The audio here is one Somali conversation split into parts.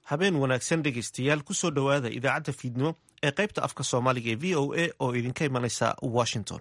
habeen wanaagsan dhegaystayaal kusoo dhowaada idaacadda fiidnimo ee qaybta afka soomaaliga ee v o a oo idinka imanaysa washington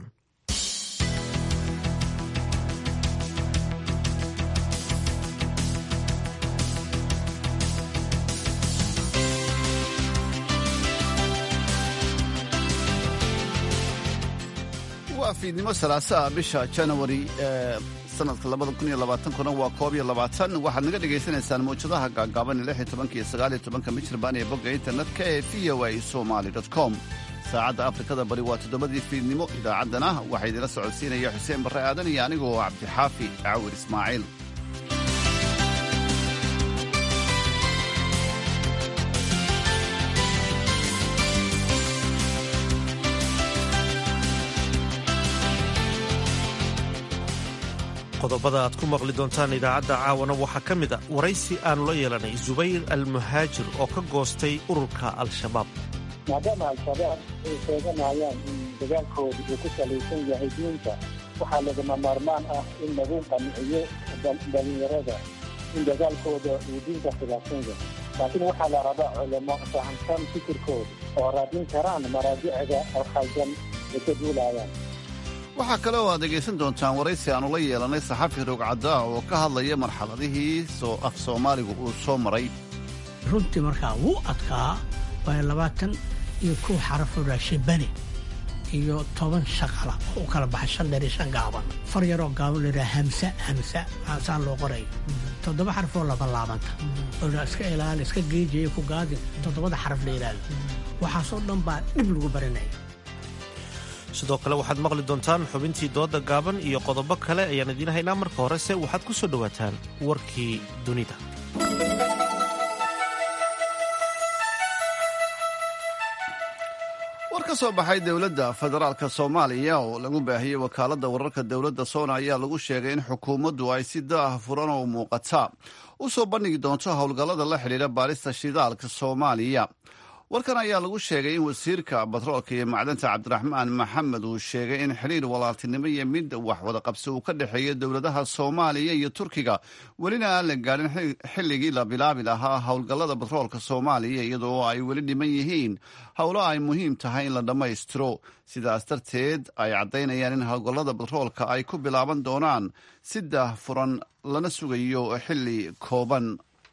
waa fiidnimo salaasaa bisha janawari ee sanadka labada kun iyo labaatankuna waa koob iyo labaatan waxaad naga dhagaysanaysaan mawjadaha gaagaaban lix iyo tobanka iyo sagaal iyo tobanka michirbaan ee bogga internetka ee v o a somali com saacadda afrikada bari waa toddobadii fiidnimo idaacaddana waxaa idinla socodsiinaya xuseen barre aadan iyo anigoo cabdixaafi cawir ismaaciil qodobada aad ku maqli doontaan idaacadda caawana waxaa ka mid a waraysi aanu la yeelanay zubayr almuhaajir oo ka goostay ururka al-shabaab maadaama al-shabaab ay sheeganayaan in dagaalkooda uu ku salaysan yahay diinta waxaa lagama maarmaan ah in lagu qanciyo dhalinyarada in dagaalkooda uu diinta khilaafsan yahay laakiin waxaa la rabaa culamo fahamsan fikirkooda oo raadin karaan maraajicda alkhaldan ay ka duulayaan waxaa kale oo aad dhegaysan doontaan waraysi aannu la yeelanay saxafi rogcaddaa oo ka hadlaya marxaladihii soo af soomaaligu uu soo maray runtii markaa wuu adkaa waayo labaatan iyo kow xarafoo raashibane iyo toban shaqala oo u kala baxay shan dheer iyo shan gaaban far yaroo gaaban layidhaha hamsa hamsa saan loo qoray toddoba xaraf oo labalaabanta oo iska ilaali iska geejaya ku gaadi toddobada xaraf la yidhaahdo waxaasoo dhan baa dhib lagu barinaya sidoo kale waxaad maqli doontaan xubintii dooda gaaban iyo qodobo kale ayaan idiin haynaa marka horese waxaad ku soo dhowaataan warkii dunida war ka soo baxay dowladda federaalka soomaaliya oo lagu baahiyey wakaaladda wararka dowladda soona ayaa lagu sheegay in xukuumaddu ay si daah furan oo muuqata u soo bandhigi doonto howlgallada la xidhiidha baarista shidaalka soomaaliya warkan ayaa lagu sheegay in wasiirka batroolka iyo macdanta cabdiraxmaan maxamed uu sheegay in xidhiir walaaltinimo iyo mid waxwada qabsi uu ka dhexeeyo dowladaha soomaaliya iyo turkiga welina aan la gaadhin xilligii la bilaabi lahaa howlgallada batroolka soomaaliya iyadoo ay weli dhiman yihiin howlo ay muhiim tahay in la dhammaystiro sidaas darteed ay caddaynayaan in howlgallada batroolka ay ku bilaaban doonaan si daah furan lana sugayo xilli kooban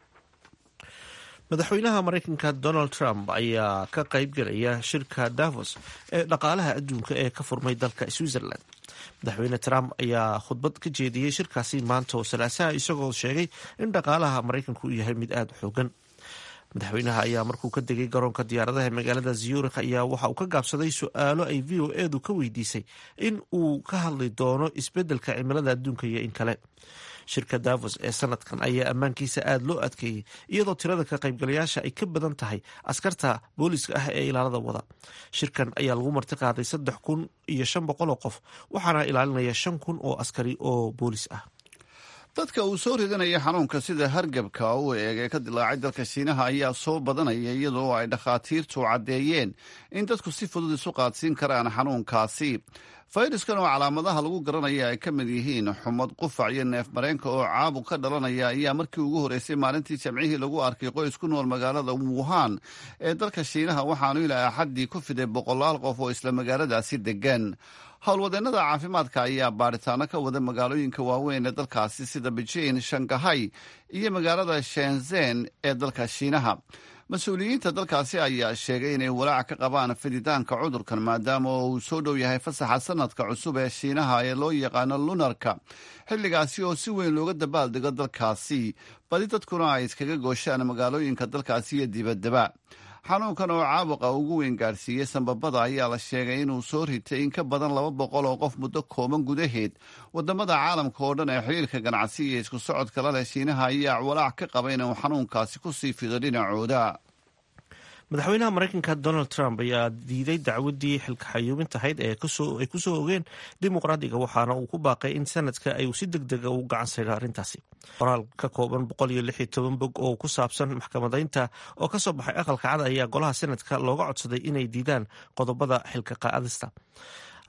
madaxweynaha maraykanka donald trump ayaa ka qayb gelaya shirka davos ee dhaqaalaha adduunka ee ka furmay dalka switzerland madaxweyne trump ayaa khudbad ka jeediyey shirkaasi maanta oo salaasaha isagoo sheegay in dhaqaalaha maraykanku uu yahay mid aada u xoogan madaxweynaha ayaa markuu ka degay garoonka diyaaradaha ee magaalada zurikh ayaa waxa uu ka gaabsaday su-aalo ay v o edu ka weydiisay in uu ka hadli doono isbeddelka cimilada adduunka iyo in kale shirka davos ee sanadkan ayaa ammaankiisa aada loo adkeeyey iyadoo tirada ka qaybgalayaasha ay ka badan tahay askarta booliska ah ee ilaalada wada shirkan ayaa lagu marti qaaday saddex kun iyo shan boqol oo qof waxaana ilaalinaya shan kun oo askari oo boolis ah dadka uu soo ridanaya xanuunka sida hargabka u eeg ee ka dilaacay dalka shiinaha ayaa soo badanaya iyadoo ay dhakhaatiirtu caddeeyeen in dadku si fudud isu qaadsiin karaan xanuunkaasi fayraskan oo calaamadaha lagu garanaya ay ka mid yihiin xumad qufac iyo neef mareenka oo caabuq ka dhalanaya ayaa markii ugu horreysay maalintii jamcihii lagu arkay qoys ku nool magaalada wuhan ee dalka shiinaha waxaanu ilaa axaddii ku fiday boqolaal qof oo isla magaaladaasi degan howlwadeennada caafimaadka ayaa baaritaano ka wada magaalooyinka waaweyn ee dalkaasi sida beijing shangahay iyo magaalada shenzen ee dalka shiinaha mas-uuliyiinta dalkaasi ayaa sheegay inay walaac ka qabaan fiditaanka cudurkan maadaama oo uu soo dhow yahay fasaxa sanadka cusub ee shiinaha ee loo yaqaano lunarka xilligaasi oo si weyn looga dabaaldego dalkaasi badi dadkuna ay iskaga gooshaan magaalooyinka dalkaasi iyo dibaddaba xanuunkan oo caabuqa ugu weyn gaadhsiiyey sanbabada ayaa la sheegay inuu soo ritay in ka badan laba boqol oo qof muddo kooban gudaheed wadamada caalamka oo dhan ee xiriirka ganacsi iyo isku socodka la leh shiinaha ayaa walaac ka qaba inuu xanuunkaasi ku sii fido dhinacooda madaxweynaha maraykanka donald trump ayaa diiday dacwadii xilka xayuubinta ahayd ee ay kusoo ogeen dimuqraadiga waxaana uu ku baaqay in sanadka ay si deg dega u gacan sayro arrintaasi qoraal ka kooban boqol iyo lix iyo toban bog oo ku saabsan maxkamadaynta oo ka soo baxay aqalka cad ayaa golaha sanadka looga codsaday inay diidaan qodobada xilka qaadista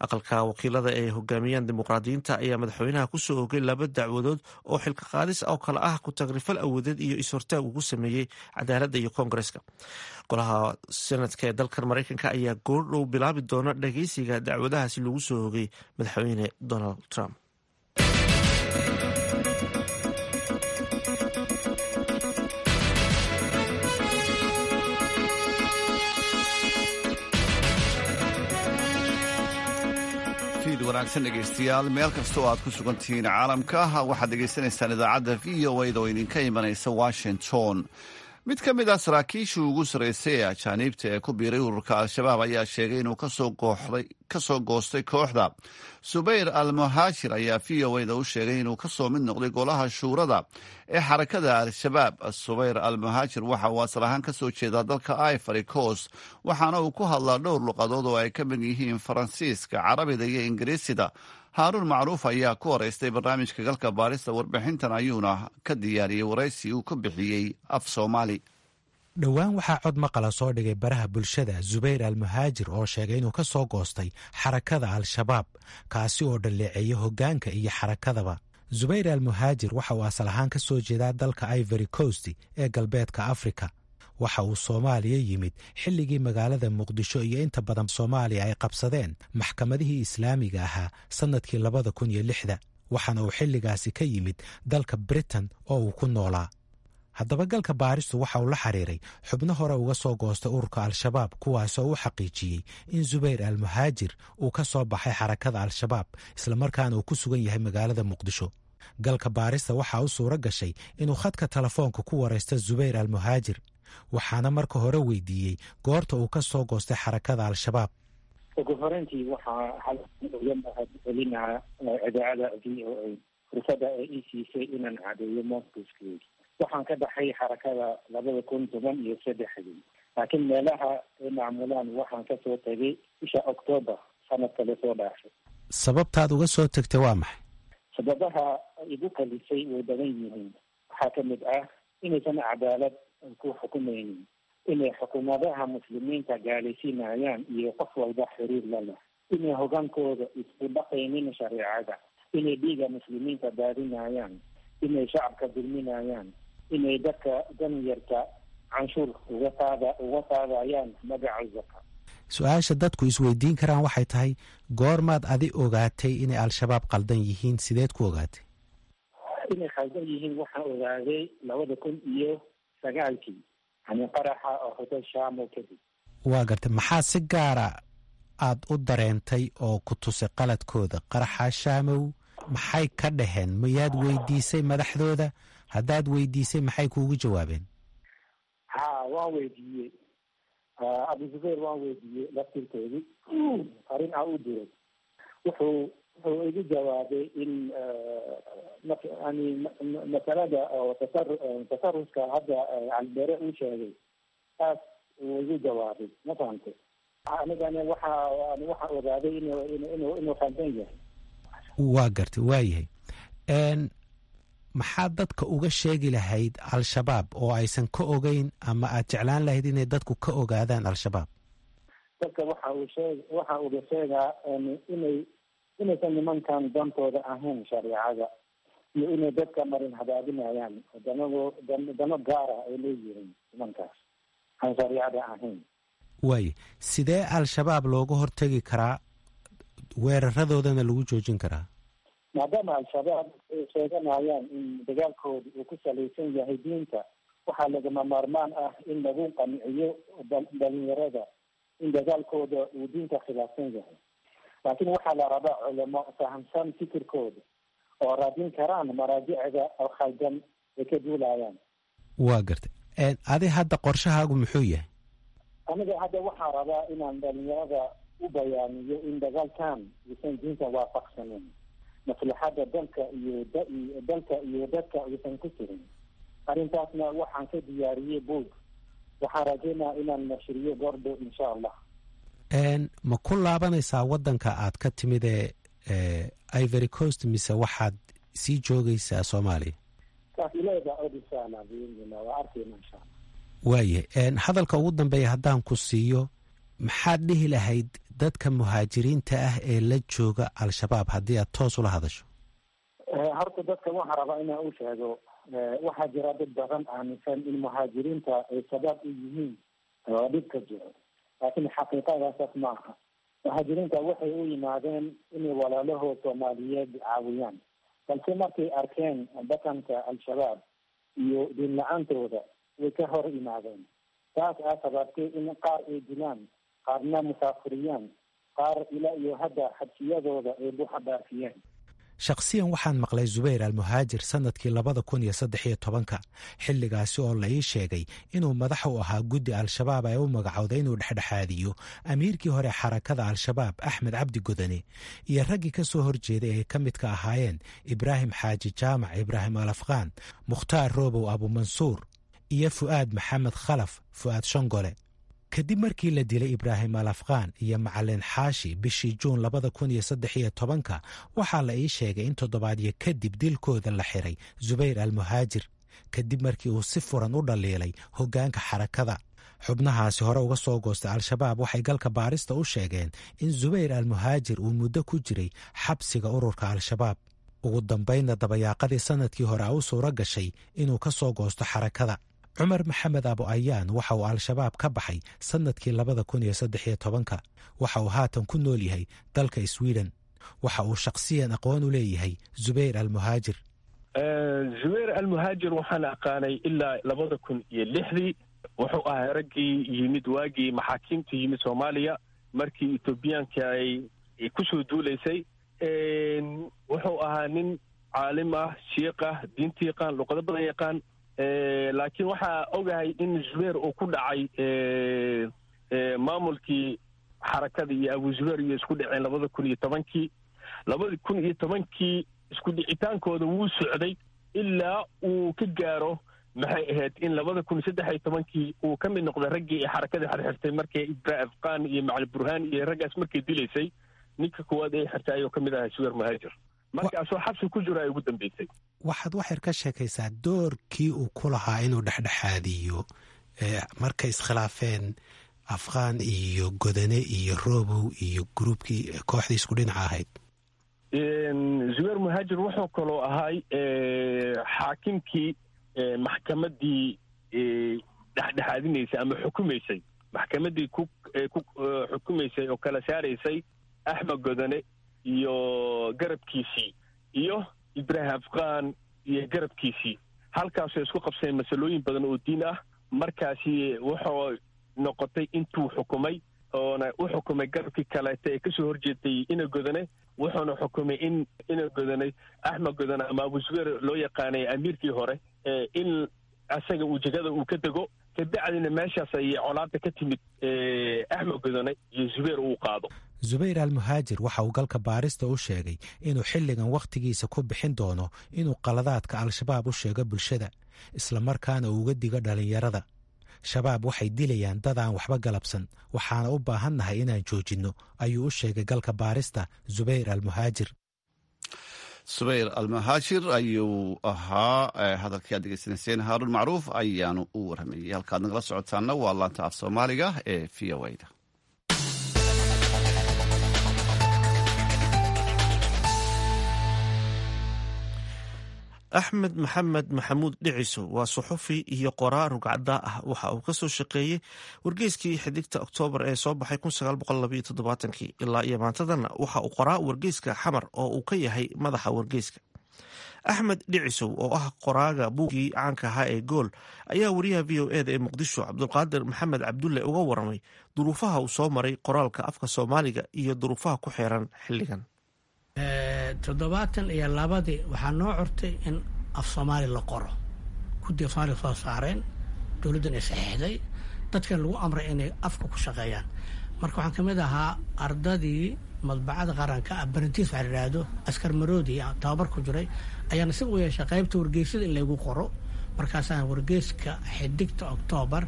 aqalka wakiilada ee hogaamiyaan dimuqraadiyiinta ayaa madaxweynaha kusoo ogay laba dacwadood oo xilka qaadis oo kale ah ku tagrifal awoodeed iyo is-hortaag ugu sameeyey cadaaladda iyo koongareska golaha senadka ee dalkan mareykanka ayaa goordhow bilaabi doona dhageysiga dacwadahaasi lagu soo ogay madaxweyne donald trump wanaagsan dhegeystayaal meel kasta oo aad ku sugan tihiin caalamka waxaad dhegeysanaysaan idaacadda v o a da oo idinka imanaysa washington mid ka mid ah saraakiishii ugu sarreysay ee ajaaniibta ee ku biiray ururka al-shabaab ayaa sheegay inuu kasoo goostay kooxda subayr al muhaajir ayaa v o a da u sheegay inuu kasoo mid noqday golaha shuurada ee xarakada al-shabaab subayr al muhaajir waxa uu asal ahaan kasoo jeedaa dalka ivory coast waxaana uu ku hadlaa dhowr luqadood oo ay ka mid yihiin faransiiska carabida iyo ingiriisida haaruun macruuf ayaa ku horeystay barnaamijka galka baarista warbixintan ayuuna ka diyaariyey waraysi uu ka bixiyey af soomaali dhowaan waxaa cod maqala soo dhigay baraha bulshada zubayr al muhaajir oo sheegay inuu ka soo goostay xarakada al-shabaab kaasi oo dhalleeceeya hoggaanka iyo xarakadaba zubayr al muhaajir waxa uu asal ahaan ka soo jeedaa dalka ivory coast ee galbeedka afrika waxa uu soomaaliya yimid xilligii magaalada muqdisho iyo inta badan soomaaliya ay qabsadeen maxkamadihii islaamiga ahaa sannadkii labada kun iyo lixda waxaana uu xilligaasi ka yimid dalka britain oo uu ku noolaa haddaba galka baaristu waxa uu la xiriiray xubno hore uga soo goostay ururka al-shabaab kuwaasoo u xaqiijiyey in zubayr al muhaajir uu ka soo baxay xarakada al-shabaab islamarkaana uu ku sugan yahay magaalada muqdisho galka baarista waxaa u suuro gashay inuu khadka telefoonka ku waraysta zubayr al muhaajir waxaana marka hore weydiiyey goorta uu ka soo goostay xarakada al-shabaab ugu horeyntii waxaa uga mahadcelinaa idaacada v o a fursada ay ii siisay inaan cadeeyo moscowskeedi waxaan ka baxay xarakada labada kun toban iyo saddexdii laakiin meelaha ay macmulaan waxaan kasoo tegay bisha octoobar sanadka lasoo dhaafay sababtaad uga soo tegtay waa maxay sababaha igu kalisay way badan yihiin waxaa ka mid ah inaysan cadaalad ku xukumaynin inay xukuumadaha muslimiinta gaalaysiinayaan iyo qof walba xiriir la leh inay hogaankooda isku dhaqaynin shareecada inay dhiiga muslimiinta daadinayaan inay shacabka dulminayaan inay dadka danyarta canshuur uga qaada uga qaadayaan magaca zaka su-aasha dadku isweydiin karaan waxay tahay goormaad adi ogaatay inay al-shabaab qaldan yihiin sideed ku ogaatay inay khaldan yihiin waxaan ogaaday labada kun iyo sagaalkii yani qaraxa oo hotel shamo kadib waa gartay maxaa si gaara aad u dareentay oo ku tusay qaladkooda qaraxa shaamow maxay ka dhaheen mayaad weydiisay madaxdooda haddaad weydiisay maxay kuugu jawaabeen ha waan weydiiyey abu zubayr waan weydiiyey laftirkoodii arrin aa u diray wuxuu wuxuu igu jawaabay in yani masalada oo tasar tasaruska hadda calibere uu sheegay taas uu igu jawaabay ma fahamtay anigana waxa waxaa ogaaday inu inu inuu khaldan yahay waa gartay waa yahay maxaad dadka uga sheegi lahayd al-shabaab oo aysan ka ogeyn ama aad jeclaan lahayd inay dadku ka ogaadaan al-shabaab dadka waxa uu sheeg waxa uga sheegaa inay inaysan nimankan dantooda ahayn shareecada iyo inay dadka marin hadaadinayaan danago dano gaara ay leeyihiin nimankaas aan shareecada ahayn waaye sidee al-shabaab looga hortegi karaa weeraradoodana lagu joojin karaa maadaama al-shabaab ay sheeganayaan in dagaalkooda uu ku salaysan yahay diinta waxaa lagama maarmaan ah in lagu qanciyo dhalinyarada in dagaalkooda uu diinta khilaafsan yahay laakiin waxaa la rabaa culamo fahamsan fikirkooda oo raadin karaan maraajicda oo khaldan ay ka duulayaan waa gartay adi hadda qorshahaagu muxuu yahay aniga hadda waxaa rabaa inaan dhalinyarada u bayaaniyo in dagaalkan uusan diinta waafaqsanin maslaxadda dalka iyo dalka iyo dadka uusan ku jirin arrintaasna waxaan ka diyaariyey boog waxaan rajeynaa inaan nashriyo goordhow insha allah ma ku laabanaysaa waddanka aad ka timid ee ivory coast mise waxaad sii joogaysaa soomaaliya waayahay hadalka ugu dambeeya haddaan ku siiyo maxaad dhihi lahayd dadka muhaajiriinta ah ee la jooga al-shabaab haddii aad toos ula hadasho horta dadka waxaa rabaa inaan u sheego waxaa jira dad badan aaminsan in muhaajiriinta ay sabab u yihiin oo dhibka jiro laakiin xaqiiqadaasas ma aha muhaajiriinta waxay u yimaadeen inay walaalahood soomaaliyeed caawiyaan balse markay arkeen dhaqanka al-shabaab iyo diin la-aantooda way ka hor yimaadeen taas aa sababtay in qaar ay dilaan qaarna musaafiriyaan qaar ilaa iyo hadda xabsiyadooda ay buuxa dhaafiyeen shakhsiyan waxaan maqlay zubayr almuhaajir sannadkii labada kun iyo saddex iyo tobanka xilligaasi oo la ii sheegay inuu madax u ahaa guddi al-shabaab ee u magacowday inuu dhexdhexaadiyo amiirkii hore xarakada al-shabaab axmed cabdi godane iyo raggii ka soo horjeeday ay ka midka ahaayeen ibraahim xaaji jaamac ibraahim alafqaan mukhtaar roobow abumansuur iyo fu'aad maxamed khalaf fu'aad shongole kadib markii la dilay ibraahim alafqaan iyo macalin xaashi bishii juun labada kun iyo saddex iyo tobanka waxaa la ii sheegay in toddobaadyo kadib dilkooda la xiray zubayr almuhaajir kadib markii uu si furan u dhaliilay hoggaanka xarakada xubnahaasi hore uga soo goostay al-shabaab waxay galka baarista u sheegeen in zubayr almuhaajir uu muddo ku jiray xabsiga ururka al-shabaab ugu dambaynna dabayaaqadii sannadkii hore a u suuro gashay inuu ka soo goosto xarakada cumar maxamed abu ayaan waxa uu al-shabaab ka baxay sannadkii labada kun iyo saddex iyo tobanka waxa uu haatan ku nool yahay dalka sweden waxa uu shakhsiyan aqoon u leeyahay zubayr almuhaajir zubayr almuhaajir waxaan aqaanay ilaa labada kun iyo lixdii wuxuu ahaa raggii yimid waagii maxaakiimta yimid soomaaliya markii etoobiyaanka ay kusoo duulaysay wuxuu ahaa nin caalim ah shiiq ah diinta yaqaan luqado badan yaqaan laakiin waxaa ogahay in zubayr uu ku dhacay maamulkii xarakada iyo abu zubayr iyo isku dhaceen labada kun iyo tobankii labada kun iyo tobankii isku dhicitaankooda wuu socday ilaa uu ka gaaro maxay ahayd in labada kun saddex iyo tobankii uu ka mid noqday raggii xarakada xirxirtay markay ibra afqaan iyo macali burhaan iyo raggaas markay dilaysay ninka koowaad ee xirtay ayuu ka mid ahaa zubayr muhaajir markaasoo xabsi ku jiro ay ugu dambeysay waxaad waxyar ka sheekaysaa doorkii uu ku lahaa inuu dhexdhexaadiyo markay iskhilaafeen afqaan iyo godane iyo robow iyo gruubkii kooxdii isku dhinaca ahayd zubayr muhaajir wuxuu kaloo ahay xaakimkii maxkamaddii dhexdhexaadinaysay ama xukumaysay maxkamaddii ku ku xukumaysay oo kala saaraysay axmed godane iyo garabkiisii iyo ibraahim afqaan iyo garabkiisii halkaasoo isku qabseen masalooyin badan oo diin ah markaasi wuxuu noqotay intuu xukumay oona u xukumay garabkii kaleeta ee kasoo horjeeday ina godane wuxuuna xukumay in ina godane axmed godane ama abu zubayr loo yaqaanay amiirkii hore in asaga uu jegada uu ka dego kabacdina meeshaas ayay colaada ka timid axmed godane iyo zubayr uu qaado zubayr almuhaajir waxa uu galka baarista u sheegay inuu xilligan wakhtigiisa ku bixin doono inuu qaladaadka al-shabaab u sheego bulshada islamarkaana uu uga digo dhallinyarada shabaab waxay dilayaan dad aan waxba galabsan waxaana u baahannahay inaan joojinno ayuu u sheegay galka baarista zubayr almuhaajir subayr almuhaajir ayuu ahaa hadalkii aad degeysanayseen haaruun macruuf ayaanu u waramayey halkaad nagala socotaana waa laanta af soomaaliga ee v o da axmed maxamed maxamuud dhiciso waa suxufi iyo qoraa rugcaddaa ah waxa uu ka soo shaqeeyey wargeyskii xidigta oktoobar ee soo baxay ilaa iyo maantadana waxa uu qoraa wargeyska xamar oo uu ka yahay madaxa wargeyska axmed dhicisow oo ah qoraaga buuggii caanka ahaa ee gool ayaa wariyaha v o eda ee muqdisho cabdulqaadir maxamed cabdulle uga waramay duruufaha uu soo maray qoraalka afka soomaaliga iyo duruufaha ku xeeran xilligan toddobaatan iyo labadii waxaa noo curtay in af soomaali la qoro guddiga soomaaliga soo saareen dowladdan ay saxiixday dadkan lagu amray inay afka ku shaqeeyaan marka waxaan ka mid ahaa ardadii madbacada qaranka ah barantiis waxaa yidhaahdo askar maroodi tababar ku jiray ayaana si u yeeshay qaybta wargeysyada in laygu qoro markaasaan wargeyska xidigta oktoobar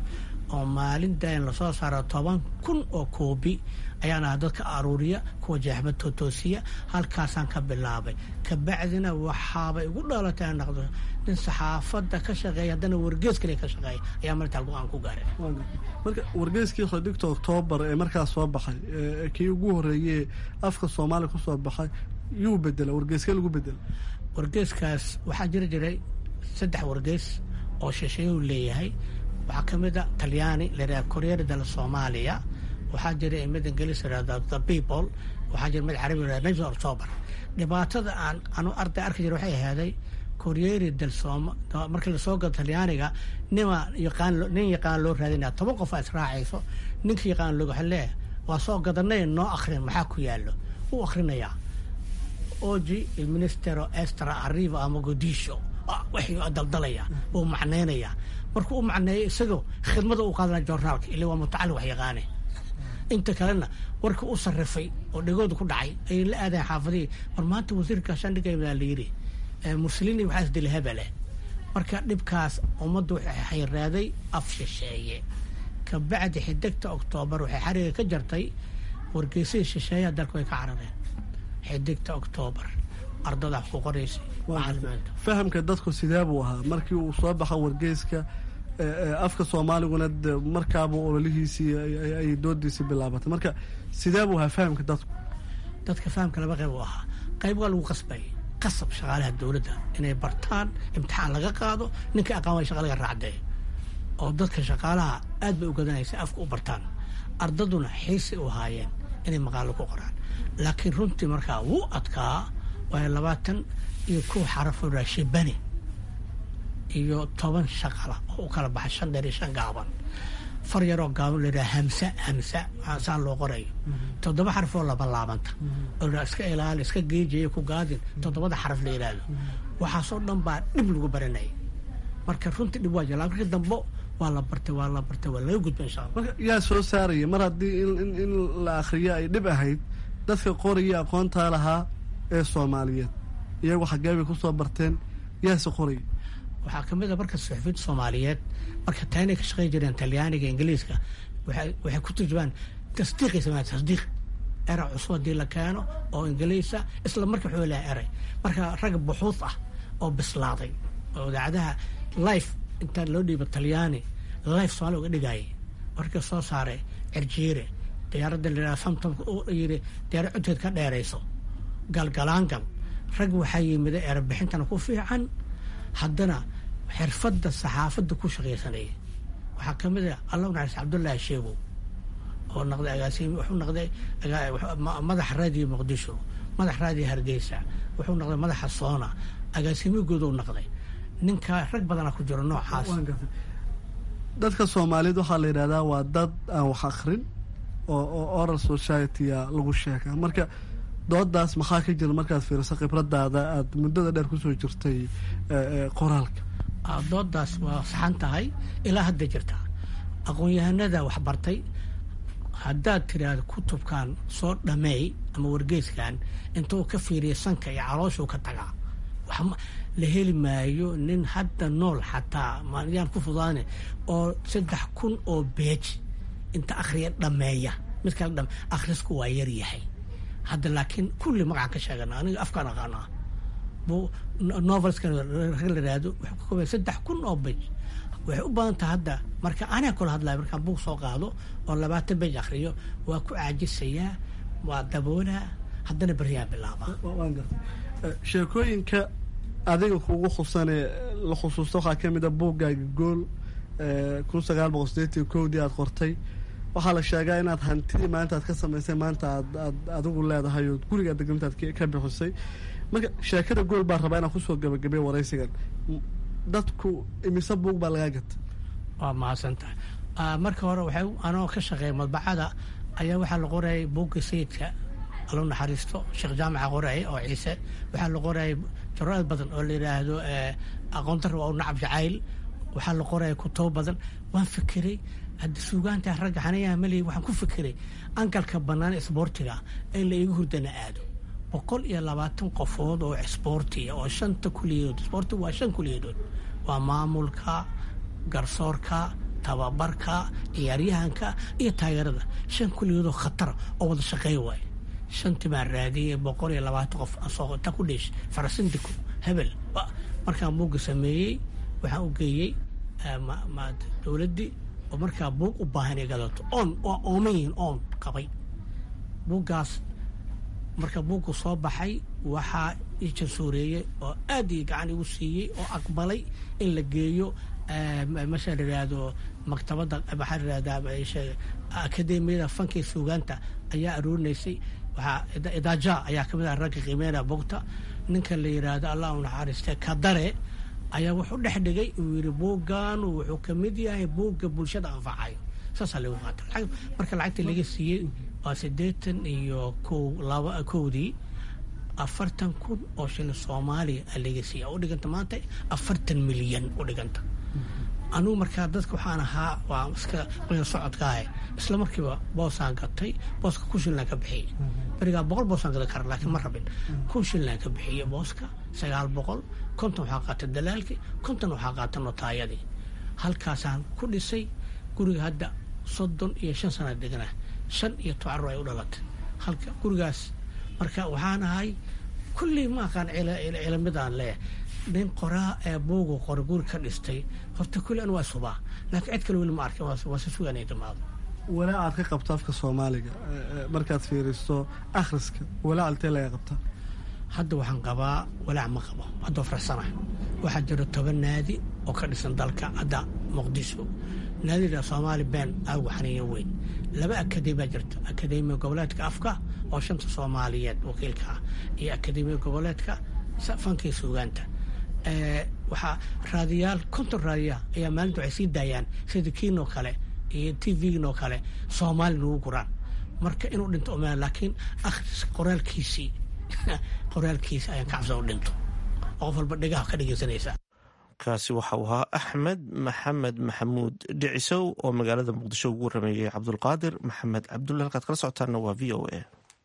oo maalin dayan lasoo saaro toban kun oo koobi ayaan aha dadka aruuriya kuwa jeexba tootoosiya halkaasaan ka bilaabay kabacdina waxaabay igu dhalatay aan naqdo nin saxaafadda ka shaqeeya haddana wargees kale ka shaqeeya ayaa martaa go-aan ku gaaray marka wargeeskii xidhigta oktoobar ee markaas soo baxay kii ugu horeeyey afka soomaaliya kusoo baxay yuu bedela wargeeskee lagu bedela wargeeskaas waxaa jiri jiray saddex wargees oo shisheeyuu leeyahay waxaa ka mid a talyaani layidhaha koreera dal soomaaliya waxaa jira mid ingiliis yidhahda the people waxaa jira mid carabi yidhahda nation october dhibaatada aan anu arday arki jira waxay ahaaday koreeri dal sooma markii lasoo galo talyaaniga nima yaqaan nin yaqaan loo raadinaya toban qof aa israacayso ninka yaqaan loo waxa leeyahay waa soo gadanay noo akrin maxaa ku yaallo wuu akrinayaa oji il ministero estra arriva ama godisho waxuu daldalaya wuu macnaynayaa markuu u macneeyo isagoo khidmada u qaadanaya joornaalka ila waa mutacallim wax yaqaane inta kalena warkii u sarrifay oo dhegooda ku dhacay ayay la aadayan xaafadihii war maanta wasiirka shandhigaydaa la yidhi muslini waxaa isdila hebele marka dhibkaas ummaddu waxay xayraaday af shisheeye kabacdi xidigta oktoobar waxay xariga ka jartay wargeysadii shisheeyaha dalku ay ka carareen xidigta oktoobar ardada wax ku qoraysay macalimiinta fahamka dadku sidee buu ahaa markii uu soo baxa wargeyska afka soomaaliguna de markaaba ololihiisii ay doodiisii bilaabatay marka sidee buu ahaa fahamka dadku dadka fahamka laba qayb u ahaa qayb waa lagu qasbayay qasab shaqaalaha dowladda inay bartaan imtixaan laga qaado ninka aqaan way shaqa laga raacdee oo dadka shaqaalaha aad bay u gadanaysa afka u bartaan ardaduna xiisay u haayeen inay maqaalo ku qoraan laakiin runtii markaa wuu adkaa waayo labaatan iyo kow xarafoo raashibani iyo toban shaqala oo u kala baxay shan dheer iyo shan gaaban far yaroo gaaban layidhaha hamsa hamsa saan loo qorayo toddoba xaraf oo laba laabanta oo la iska ilaali iska geejiya ku gaadin toddobada xaraf la yidhaahdo waxaasoo dhan baa dhib lagu baranayay marka runtii dhib waa jira markii dambo waa la bartay waa la bartay waa laga gudba insha allah marka yaa soo saaraya mar haddii in la akhriyo ay dhib ahayd dadka qoraya aqoontaa lahaa ee soomaaliyeed iyagu xaggee bay kusoo barteen yaase qoraya waxaa ka mid a marka suxufiyiinta soomaaliyeed marka taynay ka shaqeyn jireen talyaaniga ingiliiska waxay ku turjumaan tasdiiqay sameeyaan tasdiiq eray cusub haddii la keeno oo ingiliisa isla markii wuxuu leeyahay eray marka rag buxuud ah oo bislaaday oo idaacadaha life intaa loo dhiibo talyaani life soomaali uga dhigayay markii soo saaray cirjiire diyaaradda layidhaha samtomka uu yidhi diyaarad codkeed ka dheerayso galgalaangal rag waxaa yimida erebixintana ku fiican haddana xirfadda saxaafadda ku shaqaysanaya waxaa ka mid a allah u naxariis cabdullaahi sheegow oo naqday agaasimi wuxuu naqday madaxa raadiyo muqdisho madax raadiyo hargeysa wuxuu naqday madaxa soona agaasimigooduu naqday ninka rag badanaa ku jiro noocaas dadka soomaaliyeed waxaa la yidhahdaa waa dad aan wax akrin oo oo oral societya lagu sheegaa marka doodaas maxaa ka jira markaad fiiriso khibradaada aada muddada dheer kusoo jirtay qoraalka doodaas waa saxan tahay ilaa hadda jirta aqoon-yahanada waxbartay haddaad tiraahdo kutubkan soo dhameey ama wargeyskan intuu ka fiiriya sanka iyo calooshuu ka tagaa la heli maayo nin hadda nool xataa manyaan ku fudaane oo saddex kun oo beej inta akhriya dhameeya mid kale dhame akhrisku waa yar yahay hadda laakiin kulli magacaan ka sheegana aniga afkaan aqaanaa bu novelska rag la yihahdo wuxuu ka koobaya saddex kun oo bej waxay u badan tahay hadda marka anaa kula hadlaya markaan buug soo qaado oo labaatan bej akhriyo waa ku caajisayaa waa daboolaa haddana beriyaan bilaaba sheekooyinka adiga kugu khusane la khusuusta waxaa ka mid a buuggaaga gool kun sagaal boqol sideetan kowdii aada qortay waxaa la sheegaa inaad hantidii maanta aad ka samaysay maanta aad aad adigu leedahay oo gurigaa degantaad ka bixisay marka sheekada gool baa rabaa inaan kusoo gabagabay waraysigan dadku imise buug baa lagaa gata waa mahadsan tahay marka hore waxay anoo ka shaqeeya madbacada ayaa waxaa la qorayay buugga sayidka allo naxariisto sheekh jaamaca qorayay oo ciise waxaa la qorayay jaraad badan oo la yidhaahdo aqoontar waa u nacab jacayl waxaa la qoraya kutubo badan waan fikiray hadda suugaanta ragga xanayaha maley waxaan ku fikiray angalka bannaan isboortiga in la iigu hurdana aado boqol iyo labaatan qofood oo isboortiya oo shanta kuliyadood isboortiga waa shan kuliyadood waa maamulka garsoorka tababarka ciyaaryahanka iyo taageerada shan kulligoodoo khatara oo wada shaqeey waaye shantii baan raadiyey boqol iyo labaatan qof asoo ta ku dheesh farasindiku hebel markaan buugga sameeyey waxaan u geeyey dowladdii oo markaa buug u baahan ay gadato oon waa ooman yihiin oon qabay buuggaas marka buuggu soo baxay waxaa ii jansooreeyey oo aad ii gacan igu siiyey oo aqbalay in la geeyo masha la yidhaahdo maktabadda maxaa la yidhahdaa akademiyada fanka iyo suugaanta ayaa aroorinaysay waxaa idaaja ayaa kamid ah ragga qiimeynaya bogta ninka la yidhaahdo allah u naxariiste kadare ayaa wuxuu dhex dhigay uu yidhi buuggaanu wuxuu ka mid yahay buugga bulshada anfacayo saasaa lagu qaata marka lacagtii laga siiyey waa siddeetan iyo ko laba kowdii afartan kun oo shilin soomaaliya aa laga siiya u dhiganta maanta afartan milyan u dhiganta anugu markaa dadka waxaan ahaa waa iska qoya socodkaahe isla markiiba boosaan gatay booska kun shillaan ka bixiyey berigaa boqol boosaan gadan kara laakiin ma rabin kun shillaan ka bixiyey booska sagaal boqol konton waxaa qaatay dalaalkii konton waxaa qaatay notaayadii halkaasaan ku dhisay guriga hadda soddon iyo shan sana deganaa shan iyo toban carur ay u dhalatay halka gurigaas marka waxaan ahay kullii ma aqaan cilamidaan leeyahay nin qoraa ee buugu qora guri ka dhistay horta kulli an waa subaa laakiin cid kale weli ma arkin waa si sugan ay dhammaado walaa aad ka qabto afka soomaaliga markaad fiiristo akhriska walaa altee laga qabta hadda waxaan qabaa walaac ma qabo haddoo farsana waxaa jira toban naadi oo ka dhisan dalka hadda muqdisho naadida soomaali been aagu xaniiyan weyn laba akademiya jirta akademiya goboleedka afka oo shanta soomaaliyeed wakiilka ah iyo akademiya goboleedka fanka iyo suugaanta waxaa raadiyaal konton raadiya ayaa maalinta waxay sii daayaan sida kiinoo kale iyo t v-ginoo kale soomaali nagu guraan marka inuu dhinto oma laakiin akhris qoraalkiisii qoraalkiisi ayaan ka cabsan u dhinto oo qof walba dhegaha ka dhegeysanaysa kaasi waxa uu ahaa axmed maxamed maxamuud dhicisow oo magaalada muqdisho ugu warameeyey cabdulqaadir maxamed cabdulle halkaad kala socotaanna waa v o a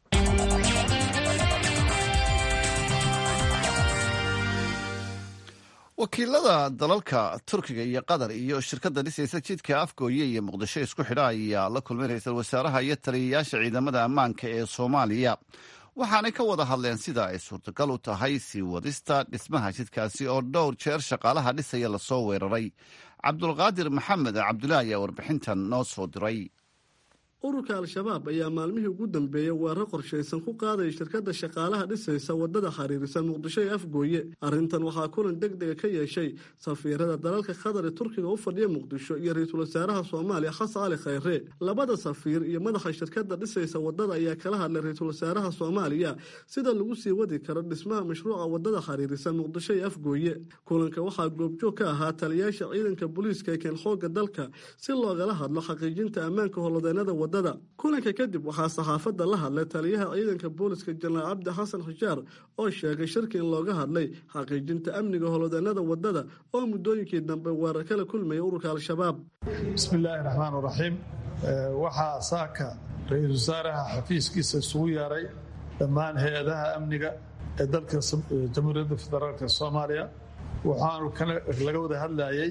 wakiilada dalalka turkiga iyo qatar iyo shirkadda dhisaysa jidka afgooye iyo muqdisho isku xidha ayaa la kulmay ra-iisul wasaaraha iyo taliyayaasha ciidamada ammaanka ee soomaaliya waxaanay ka wada hadleen sida ay suurtagal u tahay sii wadista dhismaha jidkaasi oo dhowr jeer shaqaalaha dhisaya lasoo weeraray cabdulqaadir maxamed cabdulaahi ayaa warbixintan noo soo diray ururka al-shabaab ayaa maalmihii ugu dambeeyey weerar qorshaysan ku qaadaya shirkadda shaqaalaha dhisaysa waddada xiriirisa muqdisho ee afgooye arrintan waxaa kulan deg dega ka yeeshay safiirada dalalka qatar ee turkiga u fadhiya muqdisho iyo ra-iisul wasaaraha soomaaliya xasan cali khayre labada safiir iyo madaxa shirkadda dhisaysa waddada ayaa kala hadlay ra-iisul wasaaraha soomaaliya sida lagu sii wadi karo dhismaha mashruuca waddada xiriirisa muqdisho ee afgooye kulanka waxaa goobjoog ka ahaa taliyaasha ciidanka booliiska ee keen xoogga dalka si loogala hadlo xaqiijinta ammaanka howlwadeenada kulanka kadib waxaa saxaafadda la hadlay taliyaha ciidanka booliska jenaraal cabdi xasan xushaar oo sheegay shirki in looga hadlay xaqiijinta amniga howlwadeenada waddada oo muddooyinkii dambe weerar kala kulmaya ururka al-shabaab bismillaahi raxmaan raxiim waxaa saaka ra-iisul wasaaraha xafiiskiisa isugu yeeray dhammaan hay-adaha amniga ee dalka jamhuuriyadda federaalk soomaaliya waxaanu laga wada hadlayay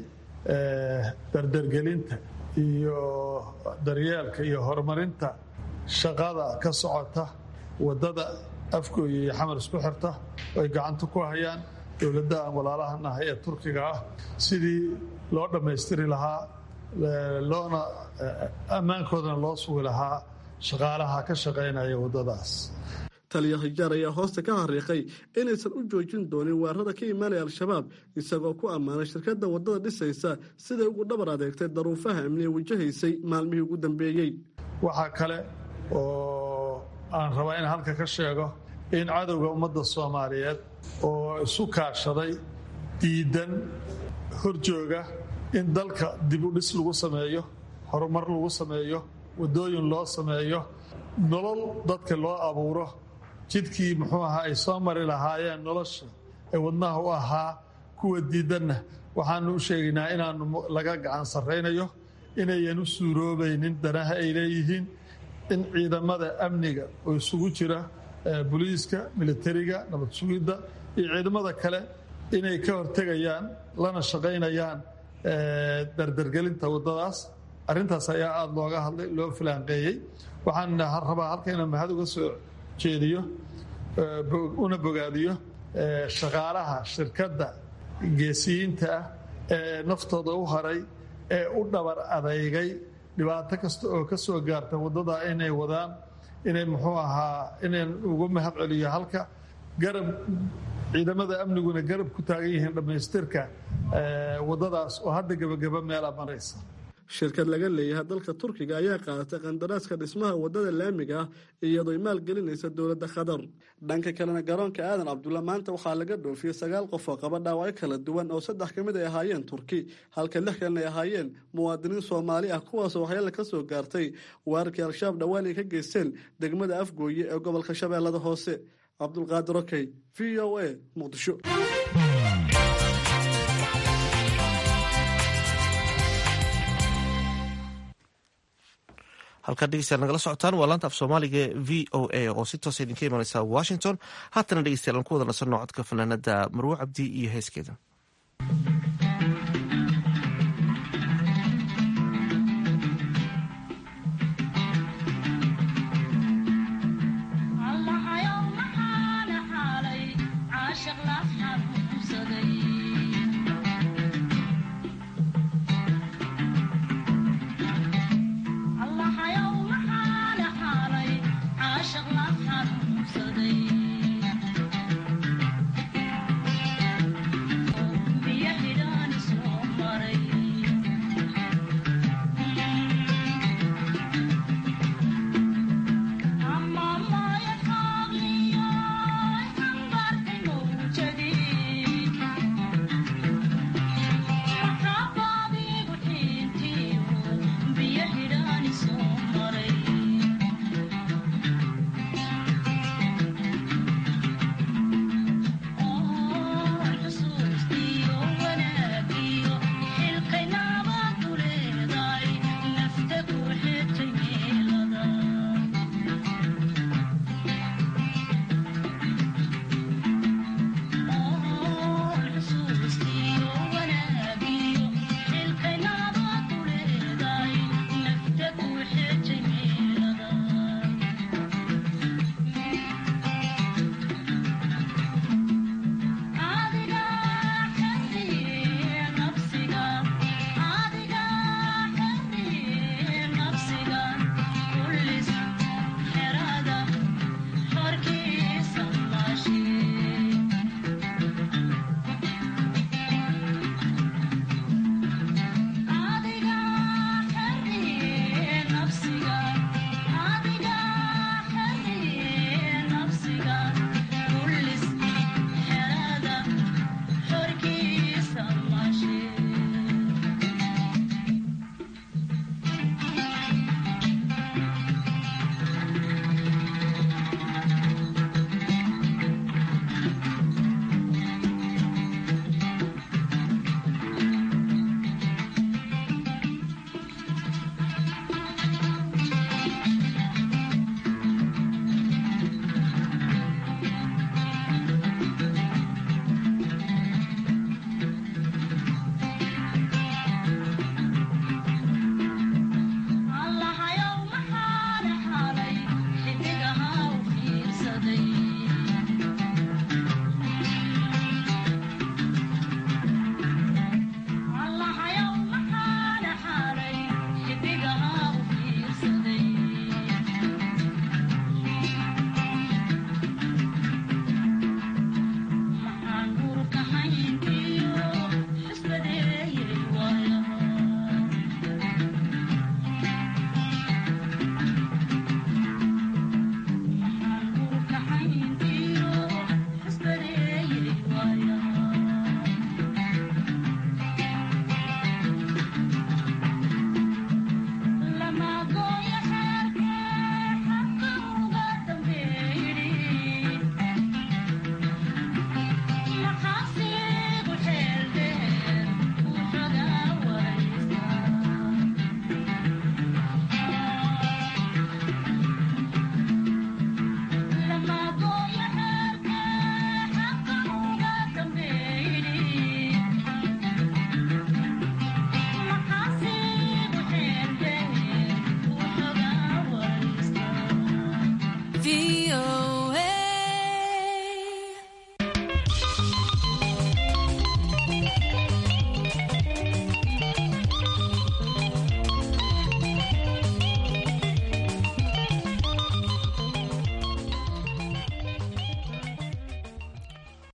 dardargelinta iyo daryeelka iyo horumarinta shaqada ka socota waddada afgooya iyo xamar isku xirta oo ay gacanta ku hayaan dowladda aan walaalahan ahay ee turkiga ah sidii loo dhammaystiri lahaa loona ammaankoodana loo sugi lahaa shaqaalaha ka shaqaynaya waddadaas taliya hijaar ayaa hoosta ka xariiqay inaysan u joojin doonin weerarada ka imaanaya al-shabaab isagoo ku ammaanay shirkadda waddada dhisaysa siday ugu dhabar adeegtay daruufaha amniga wajahaysay maalmihii ugu dambeeyey waxaa kale oo aan rabaa in halka ka sheego in cadowga ummadda soomaaliyeed oo isu kaashaday diidan horjooga in dalka dib u dhis lagu sameeyo horumar lagu sameeyo waddooyin loo sameeyo nolol dadka loo abuuro jidkii muxuu ahaa ay soo mari lahaayeen nolosha ee wadnaha u ahaa kuwa diidanna waxaanu u sheegaynaa inaanu laga gacan sarraynayo inayan u suuroobaynin danaha ay leeyihiin in ciidamada amniga oo isugu jira booliiska militariga nabad sugidda iyo ciidamada kale inay ka hortegayaan lana shaqaynayaan dardargelinta waddadaas arrintaas ayaa aada looga hadlay loo filaanqeeyey waxaan rabaa halka inaan mahad uga soo jeediyo una bogaadiyo shaqaalaha shirkadda geesiyiinta ah ee naftooda u haray ee u dhabar adeygay dhibaato kasta oo ka soo gaarta waddada inay wadaan inay muxuu ahaa inaan ugu mahad celiyo halka garab ciidamada amniguna garab ku taagan yihiin dhammaystirka waddadaas oo hadda gebagaba meela maraysa shirkad laga leeyahay dalka turkiga ayaa qaadatay qandaraaska dhismaha waddada laamiga ah iyadooy maalgelinaysa dowladda qatar dhanka kalena garoonka aadan cabdulla maanta waxaa laga dhoofiyey sagaal qof oo qaba dhaawacyo kala duwan oo saddex ka mid ay ahaayeen turki halka lix kalena ay ahaayeen muwaadiniin soomaali ah kuwaasoo waxyaala ka soo gaartay weerarkii al-shabaab dhowaan ay ka geysteen degmada afgooye ee gobolka shabeellada hoose cabdulqaadir okey v o a muqdisho halkaad dhegeystayaal nagala socotaan waa laanta af soomaaliga v o a oo si toosa idinka imaneysa washington haatana dhegeystayaal aan ku wada nasanno codka fanaanada marwo cabdi iyo heeskeeda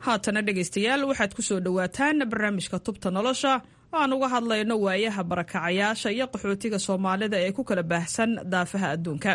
haatana dhegaystayaal waxaad ku soo dhowaataan barnaamijka tubta nolosha oo aan uga hadlayno waayaha barakacayaasha iyo qaxootiga soomaalida ee ku kala baahsan daafaha adduunka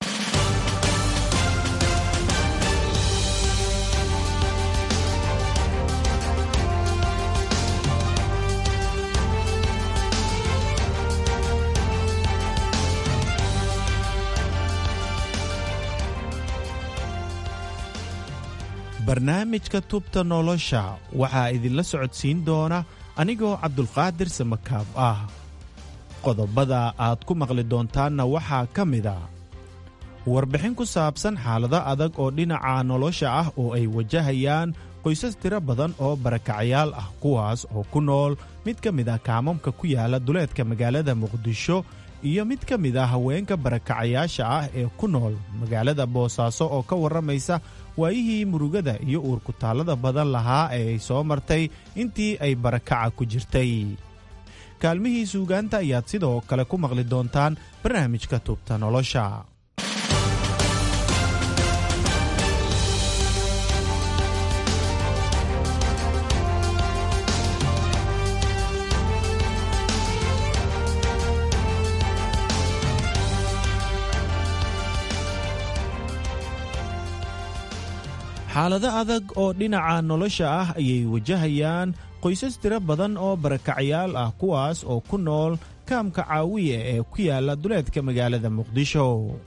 barnaamijka tubta nolosha waxaa idinla socodsiin doona anigoo cabdulqaadir samakaab ah qodobada aad ku maqli doontaanna waxaa ka mid a warbixin ku saabsan xaalado adag oo dhinaca nolosha ah oo ay wajahayaan qoysas tiro badan oo barakacayaal ah kuwaas oo ku nool mid ka mid ah kaamamka ku yaala duleedka magaalada muqdisho iyo mid ka mid ah haweenka barakacayaasha ah ee ku nool magaalada boosaaso oo ka warramaysa waayihii murugada iyo uurkutaallada badan lahaa ee ay soo martay intii ay barakaca ku jirtay kaalmihii suugaanta ayaad sidoo kale ku maqli doontaan barnaamijka tubta nolosha xaalado adag oo dhinaca nolosha ah ayay wajahayaan qoysas tiro badan oo barakacayaal ah kuwaas oo ku nool kaamka caawiya ee ku yaala duleedka magaalada muqdisho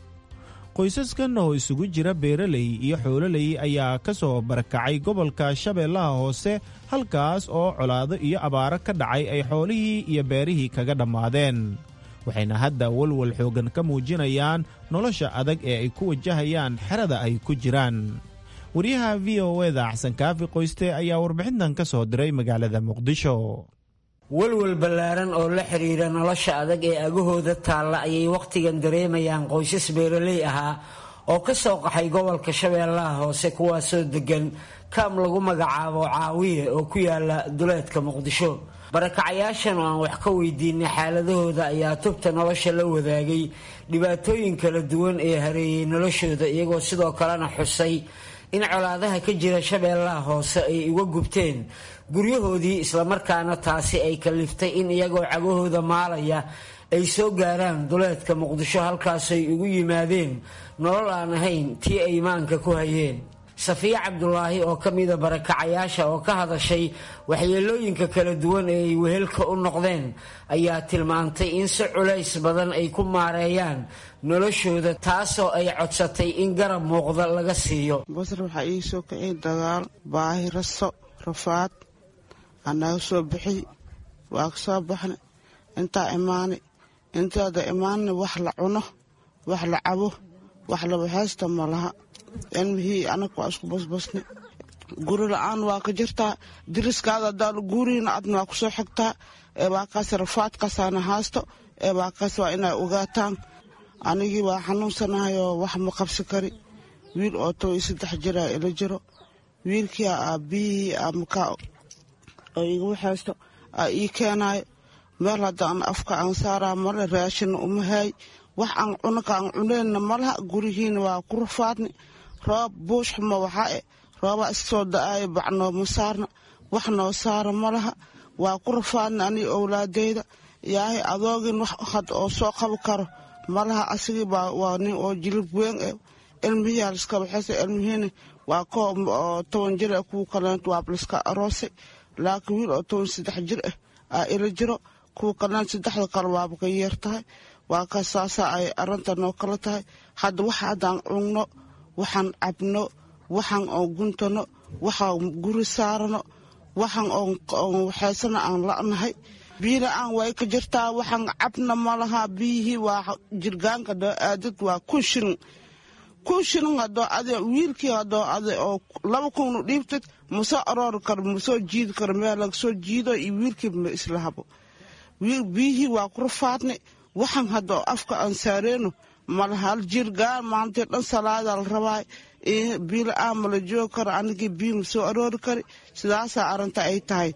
qoysaskan oo isugu jira beeraley iyo xoololey ayaa ka soo barakacay gobolka shabeellaha hoose halkaas oo colaado iyo abaaro ka dhacay ay xoolihii iyo beerihii kaga dhammaadeen waxayna hadda walwal xooggan ka muujinayaan nolosha adag ee ay ku wajahayaan xerada ay ku jiraan wariyaha v o eda xasan kaafi qoyste ayaa warbixintan ka soo diray magaalada muqdisho walwal ballaaran oo la xidhiira nolosha adag ee agahooda taalla ayay wakhtigan dareemayaan qoysas beeraley ahaa oo ka soo qaxay gobolka shabeellaha hoose kuwaasoo deggan kaam lagu magacaabo caawiye oo ku yaala duleedka muqdisho barakacayaashan oo aan wax ka weydiinay xaaladahooda ayaa tubta nolosha la wadaagay dhibaatooyin kala duwan ee hareeyey noloshooda iyagoo sidoo kalena xusay in colaadaha ka jira shabeellaha hoose ay uga gubteen guryahoodii islamarkaana taasi ay kaliftay in iyagoo cagahooda maalaya ay soo gaaraan duleedka muqdisho halkaasay ugu yimaadeen nolol aan ahayn tii ay maanka ku hayeen safiya cabdulaahi oo ka mida barakacayaasha oo ka hadashay waxyeelooyinka kala duwan ee ay wehelka u noqdeen ayaa tilmaantay in si culays badan ay ku maareeyaan noloshooda taasoo ay codsatay in garab muuqda laga siiyo basar waxaa ii soo kiciyay dagaal baahi raso rafaad anaga soo bixiy waa ka soo baxna intaa imaanay intaada imaanna wax la cuno wax la cabo wax la waxaysta ma laha ilmihii anaga waa isku basbasna guri la-aan waa ka jirtaa diriskaada hadaan guuriina adna waa kusoo xigtaa ee waa kaas rafaadkaasaana haasto ee waa kaas waa inay ogaataan anigii waa xanuunsanahayoo wax ma qabsi kari wiil oo toban iyo saddex jiraa ila jiro wiilkii aabihii amakaa oo iga waxaysto aa ii keenaayo meel haddaan afka aan saaraa male raashinna uma haay wax aan cunaka aan cuneenna malaha gurihiina waa ku rafaadni roob buush xuma waxaa e roobaa iska soo da-aayo bac nooma saarna wax noo saara malaha waa ku rafaadna anii owlaadeyda yaahay adoogin wax had oo soo qabi karo malaha asigii baa waa nin oo jilib weyn e ilmihii haliska waxayse ilmihiina waa koo oo toban jir eh kuwa kaleent waa liska aroosay laakiin wiil oo toban saddex jir ah aa ila jiro kuwa kaleent saddexda kale waaba ka yeer tahay waa ka saasaa ay arrinta noo kala tahay hadda waxa haddaan cunno waxaan cabno waxaan oo guntano waxaan guri saarano waxaan oo waxaysana aan la'nahay biyina aan way ka jirtaa waxaan cabna ma laha biyihii waa jirgaanka doo aadad waa kun shilin kun shilin hadoo ade wiilkii hadoo ade oo laba kunnu dhiibtid ma soo aroori karo ma soo jiidi karo meel laga soo jiido iyo wiilkii ma isla habo biyihii waa ku rafaadnay waxaan hadoo afka aan saareeno malaha hal jirgaan maantay dhan salaada la rabaa biila aan mala joogi karo anigii biyo ma soo aroori kari sidaasaa arrinta ay tahay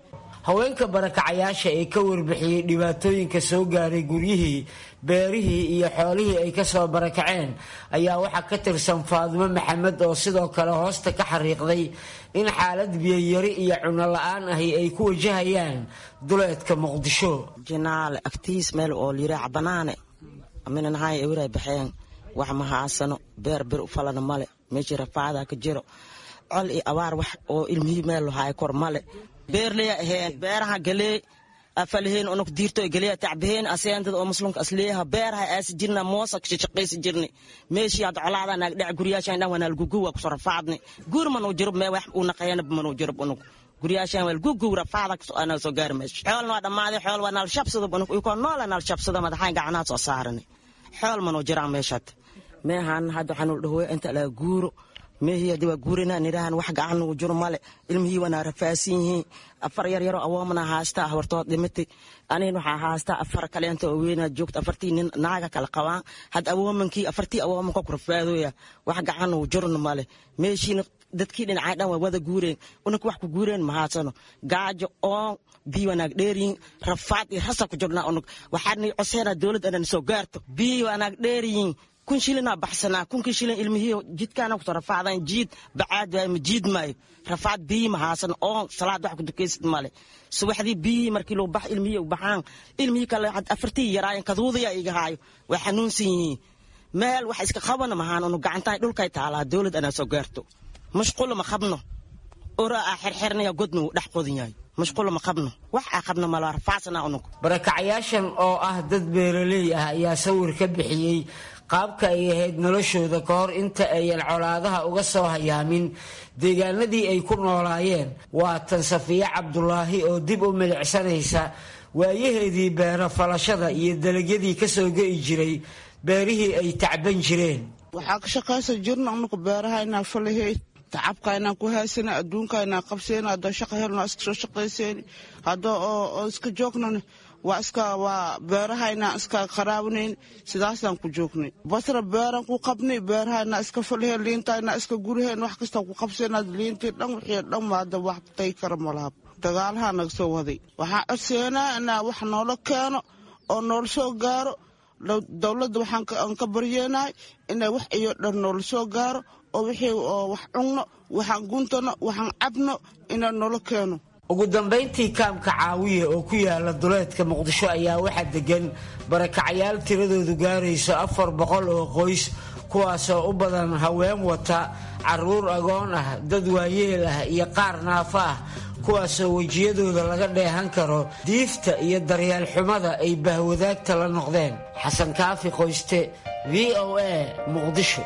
haweenka barakacayaasha ee ka warbixiyey dhibaatooyinka soo gaaray guryihii beerihii iyo xoolihii ay kasoo barakaceen ayaa waxaa ka tirsan faadimo maxamed oo sidoo kale hoosta ka xariiqday in xaalad biyoyari iyo cuno la-aan ahi ay ku wajahayaan duleedka muqdisho jinaale agtiis meel oo liraac banaane minanahay ewiray baxeen wax ma haasano beer bir u falana male meeshii rafaada ka jiro col iyo abaar wax oo ilmihii meel lahaay kor male beerleya aheen beeraha galee afalaheen onok diirto galeya tacbaheen aseentad oo muslimka asleeyaha beeraha aasi jirna moosa shaqaysi jirni meeshii hadda colaada naag dhac guryaashan dhan wanaal gugu waa kusoo rafaadni guur manuu jirub mee wax uu naqayana manuu jirub unug guryaashan wal gugu rafaada ana soo gaari meesha xoolna waa dhammaaday xool waa naal shabsado unug ikoo noola naal shabsado madaxayn gacanaha soo saarani xool manuu jiraan meeshaad meehan hadda waxaan u dhahoya inta laga guuro meehii hadii waa guurina nirahan wax gacan ugu jiro male ilmihii wanaa rafaasan yihiin afar yar yaroo awoomana haastaa hortood dhimatay anihin waxaa haastaa afar kaleenta oo weynaa joogta afartii nin naaga kala qabaan had awoomankii afartii awoomanka ku rafaadoya wax gacan ugu jirona male meeshiina dadkii dhinacay dhan waa wada guureen unaka wax ku guureen mahaasano gaajo oon bii wanaag dheeriyin rafaad iyo rasa ku jirnaa unug waxaadna coseena dowladda dhan soo gaarto bii wanaag dheeriyin kun shilinaa baxsanaa kunkii shilin ilmihii jidkaana kusoo rafaadaan jiid bacaad waay ma jiid maayo rafaad biyi ma haasan oon salaad wax ku dukaysid male subaxdii biyihii markii loo bax ilmihii u baxaan ilmihii kale afartii yaraayen kaduudaya iga haayo way xanuunsan yihiin meel wax iska qabana mahaan unu gacantahay dhulkay taalaa dowlad anaa soo gaarto mashqulo ma qabno ora aa xerxernaya godna wuu dhex qodan yahay mashqulo ma qabno wax aa qabno mala rafaasana unug barakacayaashan oo ah dad beeraley ah ayaa sawir ka bixiyey qaabka ay ahayd noloshooda ka hor inta ayan colaadaha uga soo hayaamin deegaanadii ay ku noolaayeen waa tan safiye cabdulaahi oo dib u milicsanaysa waayaheedii beero falashada iyo dalagyadii kasoo ge'i jiray beerihii ay tacban jireen waxaa ka shaqaysan jirna unuka beeraha inaa falaheyd tacabka inaan ku haysana adduunka inaan qabseyna haddoo shaqa helno iska soo shaqayseyni haddoo oo iska joognana waa iska waa beeraha inaan iska qaraabnayn sidaasaan ku joognay basra beeran ku qabnay beeraha inaa iska falaheen liinta inaa iska guraheen wax kasta ku qabseyna liintii dhan wixii dhan maada wax tay kara malahab dagaalaha naga soo waday waxaan codseenaa inaa wax noola keeno oo noola soo gaaro dowladda waxaan ka baryeenahay inay wax iyo dhan noola soo gaaro oo wixii oo wax cunno waxaan guntano waxaan cabno inaa noola keeno ugu dambayntii kaamka caawiya oo ku yaala duleedka muqdisho ayaa waxaa degan barakacayaal tiradoodu gaarayso afar boqol oo qoys kuwaasoo u badan haween wata caruur agoon ah dad waayeel ah iyo qaar naafo ah kuwaasoo wejiyadooda laga dheehan karo diifta iyo daryeel xumada ay bahwadaagta la noqdeen xasan kaafi qoyste v o a muqdisho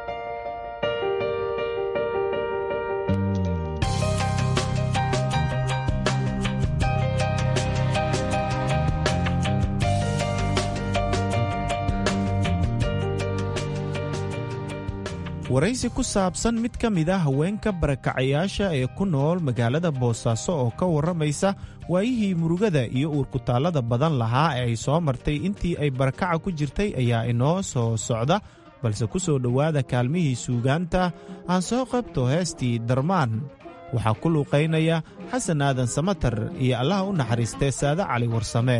waraysi ku saabsan mid ka mid a haweenka barakacayaasha ee ku nool magaalada boosaaso oo ka warramaysa waayihii murugada iyo uurkutaallada badan lahaa ee ay soo martay intii ay barakaca ku jirtay ayaa inoo soo socda balse ku soo dhowaada kaalmihii suugaanta aan soo qabto heestii darmaan waxaa ku luuqaynaya xasan aadan samatar iyo allaha u naxariistee saade cali warsame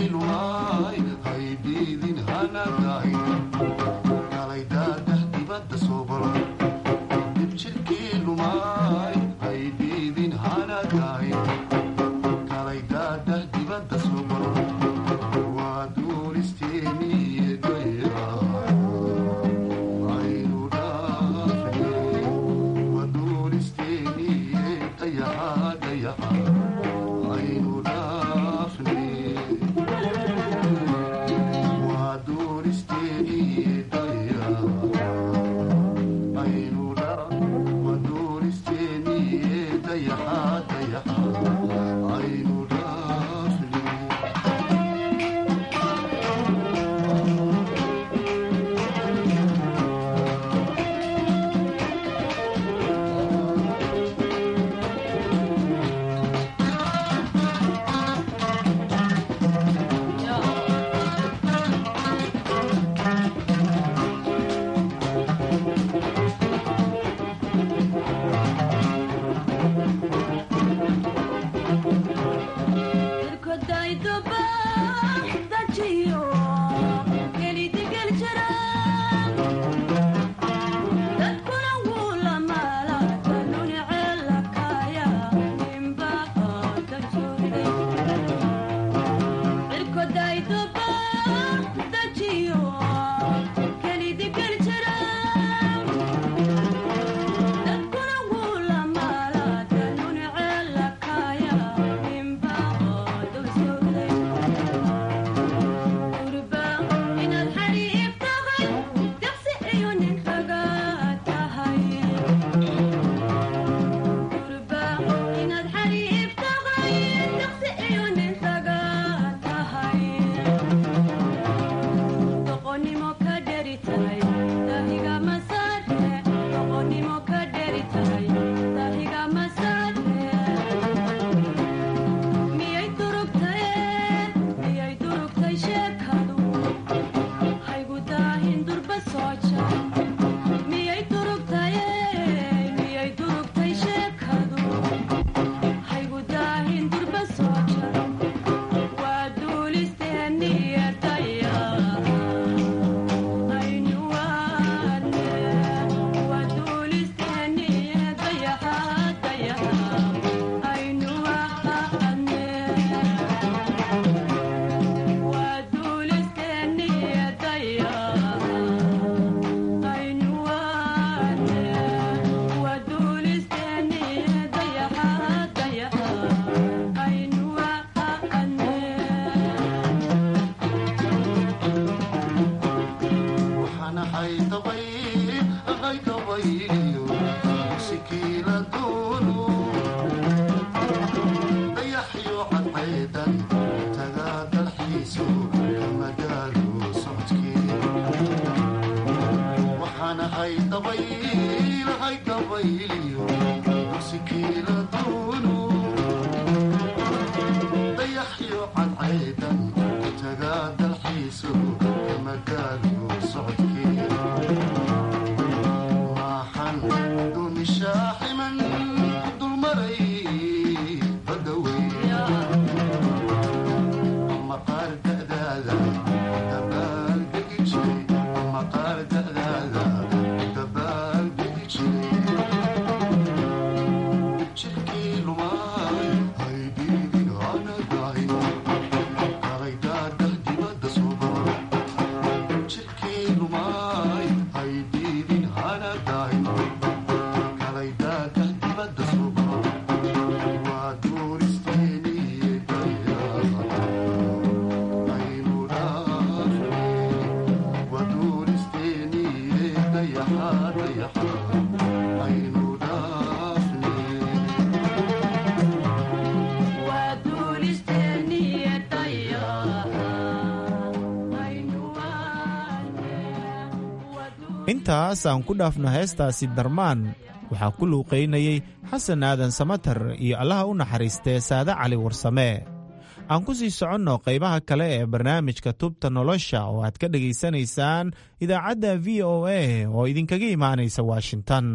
intaas aan ku dhaafno heestaasi darmaan waxaa ku luuqaynayey xasan aadan samatar iyo allaha u naxariistee saade cali warsame aan ku sii soconno qaybaha kale ee barnaamijka tubta nolosha oo aad ka dhegaysanaysaan idaacadda v o a oo idinkaga imaanaysa washington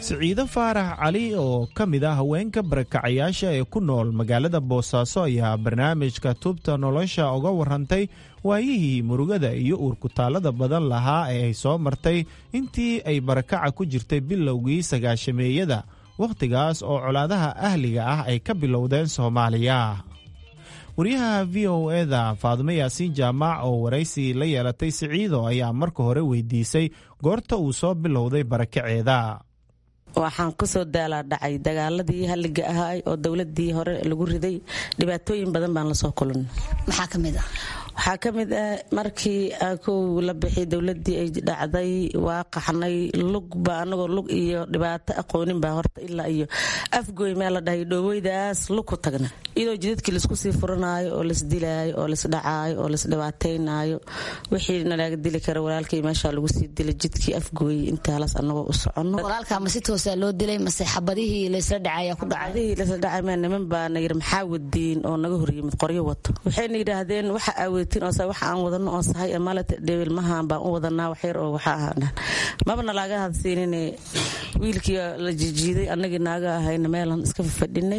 siciide faarax cali oo ka mid ah haweenka barakacayaasha ee ku nool magaalada boosaaso ayaa barnaamijka tubta nolosha uga warantay waayihii murugada iyo uurkutaalada badan lahaa ee ay soo martay intii ay barakaca ku jirtay bilowgii sagaashameeyada wakhtigaas oo colaadaha ahliga ah ay ka bilowdeen soomaaliya wariyaha v o eda faadumo yaasiin jaamac oo waraysi la yeelatay siciido ayaa marka hore weydiisay goorta uu soo bilowday barakaceeda waxaan kusoo daalaa dhacay dagaaladii halliga ahaa oo dowladii hore lagu riday dhibaatooyin badan baan lasoo kulan maxaa ka mid ah waxaa ka mid ah markii kow la bixi dowladii ay dhacday waa qaxnay lugba anagoo lug iyo dhibaato aqoonin baa horta ilaa iyo afgoy meel la dhahay dhooweydaas lug ku tagna iyadoo jidadkii laisku sii furanaayo oo laisdilaayo oo laisdhacaayo oo laisdhibaataynaayo wixii nalaga dili kara walaalkay meesha lagu sii dilay jidkii afgooy intaalaas anagoo u soconno walaalka ma si toosaa loo dilay mase xabadihii laysla dhacaya ku dhacay laysla dhacay ma niman baa na yiri maxaa wadiin oo naga horyimid qoryo wato waxayna yidhaahdeen waxa aaweetiin oo waxa aan wadano oo sahay malet dhebilmahan baan u wadanaa waxyar oo waxa ahaa mabana laaga hadsiinin wiilkii la jijiiday annagii naaga ahayna meelan iska fadhinay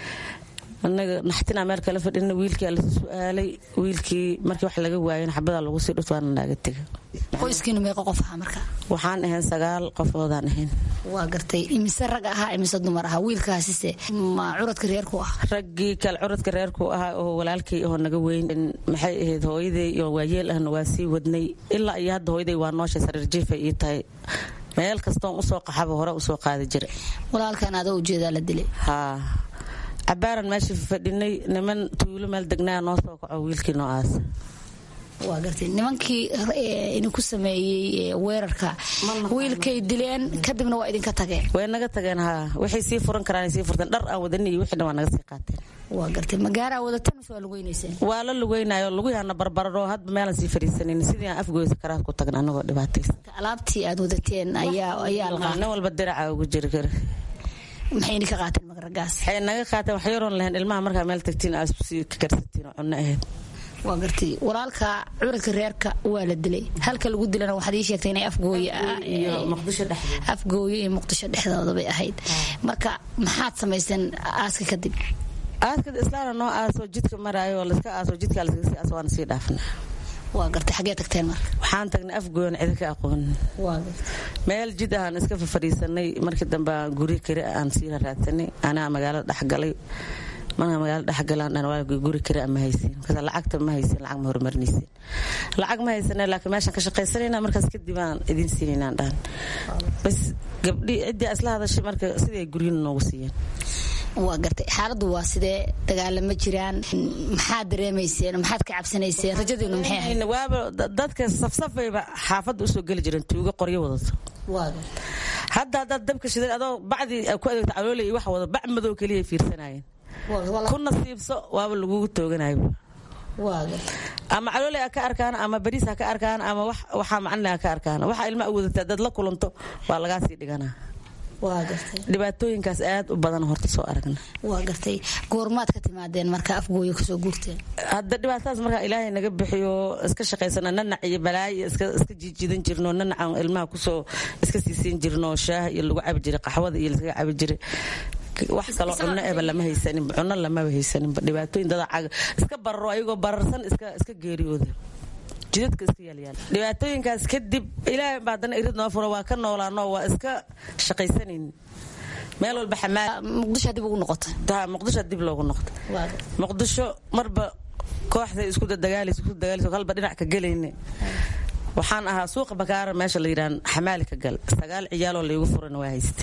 anaga naxtinaa meel kala fadhina wiilkia lasu su-aalay wiilkii markii wax laga waayan xabadaa lagu sii dhut waana naaga tega qoyskiina meeqa qof ahaa marka waxaan ahayn sagaal qofoodaan ahayn waa gartay imise rag ahaa imise dumar ahaa wiilkaasise ma curadka reerku ah raggii kale curadka reerku ahaa oo walaalkay oo naga weyn maxay ahayd hooyaday iyo waayeel ahna waa sii wadnay ilaa iyo hadda hooyaday waa nooshay sariir jiifay ii tahay meel kastoon usoo qaxaba hore usoo qaadi jira walaalkan adoo ujeedaa la dilay haa cabaaran meeshii fadhinay niman tuulo meel degnaa noo soo kaco wiilkii noo aasa waa gartay nimankii idinku sameeyey weerarka wiilkay dileen kadibna waa idinka tageen way naga tageen haa waxay sii furan karaan sii furteen dhar aan wadani iyo wixii dhan waa naga sii qaateen waa gartay magaaraa wadateen mise waa lugeynayseen waa la lugeynayo luguyaana barbararo hadba meelan sii fadhiisanin sidii aan afgoysa karaad ku tagna anagoo dhibaataysa alaabtii aad wadateen ayaa ayaa la nin walba diraca ugu jiri kara maxay idinka qaateen magaragaas waxay naga qaateen wax yaroon lahayn ilmaha markaa meel tagtiin aad sii ka karsatiin oo cunno ahayd waa gartay walaalka curadka reerka waa la dilay halka lagu dilana waxaad ii sheegtay inay afgooye afgooye iyo muqdisho dhexdooda bay ahayd marka maxaad samayseen aaska kadib aaska islaana noo aaso jidka maraayo oo laska aaso jidka laskaga sii aaso waana sii dhaafna waa gartay xagee tagteen marka waxaan tagnay afgooyan cidi ka aqoon meel jid ahaan iska fafadhiisanay markii dambe guri kari aan sii raadsanay anaa magaalada dhexgalay markaa magaalada dhexgalaan dhan waa guri kari ma haysin markaas lacagta ma haysin lacag ma horumarinaysin lacag ma haysane laakiin meeshaan ka shaqaysanayna markaas kadib aan idin siinaynaan dhahan bas gabdhi ciddii isla hadashay marka sidii ay guryin noogu siiyeen waa gartay xaaladdu waa sidee dagaalama jiraan maxaad dareemayseen maxaad ka cabsanayseen rajadiinu maxay ahayd waaba dadka safsafayba xaafadda usoo geli jireen tuugo qoryo wadato hadda haddaad dabka shidan adoo bacdii ku adeegta caloolay iyo wax wado bac madow keliya fiirsanayeen ku nasiibso waaba lagugu tooganayo ama calooley ha ka arkaan ama bariis ha ka arkaan ama waxaa macnle ha ka arkaan waxa ilma u wadata dad la kulanto waa lagaa sii dhiganaa dhibaatooyinkaas aad u badan horta soo aragna waa gartay goormaad ka timaadeen marka afgooyo kasoo guurteen hadda dhibaatadaas markaa ilaahay naga bixiyo iska shaqaysana nanac iyo balaayo iska jiijiidan jirno nanacan ilmaha kusoo iska siisiin jirno shaah iyo lagu cabi jiray qaxwada iyo laskaga cabi jiray wax kaloo cunno eba lama haysaninba cunno lamaba haysaninba dhibaatooyin dada iska bararo ayagoo bararsan iska geeriyooda jidadka iska yaalyaal dhibaatooyinkaas kadib ilaahay baa haddana irid noo furo waa ka noolaano waa iska shaqaysanayn meel walba xamaal muqdisho dib ugu noqotay ta muqdisho dib loogu noqday muqdisho marba kooxday isku dadagaalaysa isku dadagaalaysa halba dhinac ka gelayne waxaan ahaa suuqa bakaara meesha la yidhahan xamaali ka gal sagaal ciyaaloo laygu furana waa haysta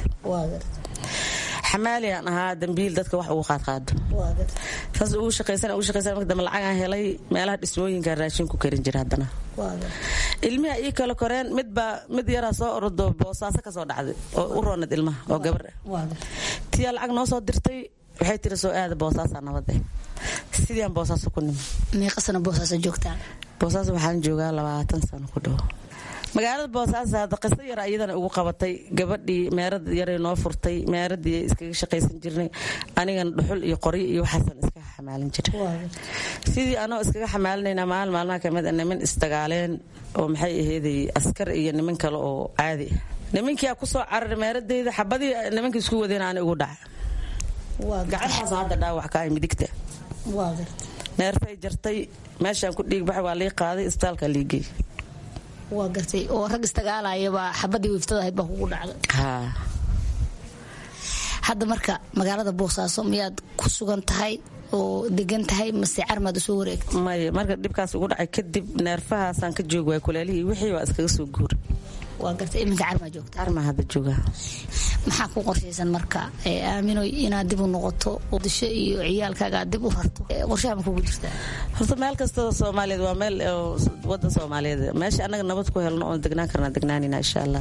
xamaali aan ahaa dambiil dadka wax ugu qaadqaado saas ugu shaqaysan ugu shaqaysan marka dambe lacagaan helay meelaha dhismooyinka raashin ku karin jira haddana ilmiha ii kala koreen midbaa mid yaraa soo orodo boosaaso kasoo dhacday oo u roonad ilmaha oo gabar ah tiyaa lacag noo soo dirtay waxay tiri soo aada boosaasaa nabad eh sidiiaan boosaaso ku nimi meeqa sano boosaaso joogtaan boosaaso waxaan joogaa labaatan sano ku dhow magaalada boosaaso hadda qiso yara iyadana ugu qabatay gabadhii meerad yaray noo furtay meeradii iskaga shaqaysan jirnay anigana dhuxul iyo qoryo iyo waxaasan iska xamaalin jiray sidii anoo iskaga xamaalinayna maalin maalmaha kamid a niman isdagaaleen oo maxay ahayday askar iyo niman kale oo caadi ah nimankiyaa kusoo cararay meeradayda xabadii nimankii isku wadeen aan igu dhaca gacantaas hadda dhaawac ka ay midigta neerfay jartay meeshaan ku dhiigbaxay waa lii qaaday isbitaalka liigey waa gartay oo rag istagaalayabaa xabadii wiiftada ahayd baa kugu dhacday haa hadda marka magaalada boosaaso miyaad ku sugan tahay oo degan tahay mase carmaad usoo wareegtay maya marka dhibkaas ugu dhacay kadib neerfahaasaan ka joog waay kulaalihii wixii waa iskaga soo guuray waa gartay iminka carmaa joogta carmaa hadda jooga maxaa ku qorshaysan marka aaminoy inaad dib u noqoto disho iyo ciyaalkaaga aad dib u rarto qorshaha ma kugu jirtaa horta meel kastoo soomaaliyeed waa meel wadan soomaaliyeed meesha annaga nabad ku helno oon degnaan karnaa degnaanina insha allah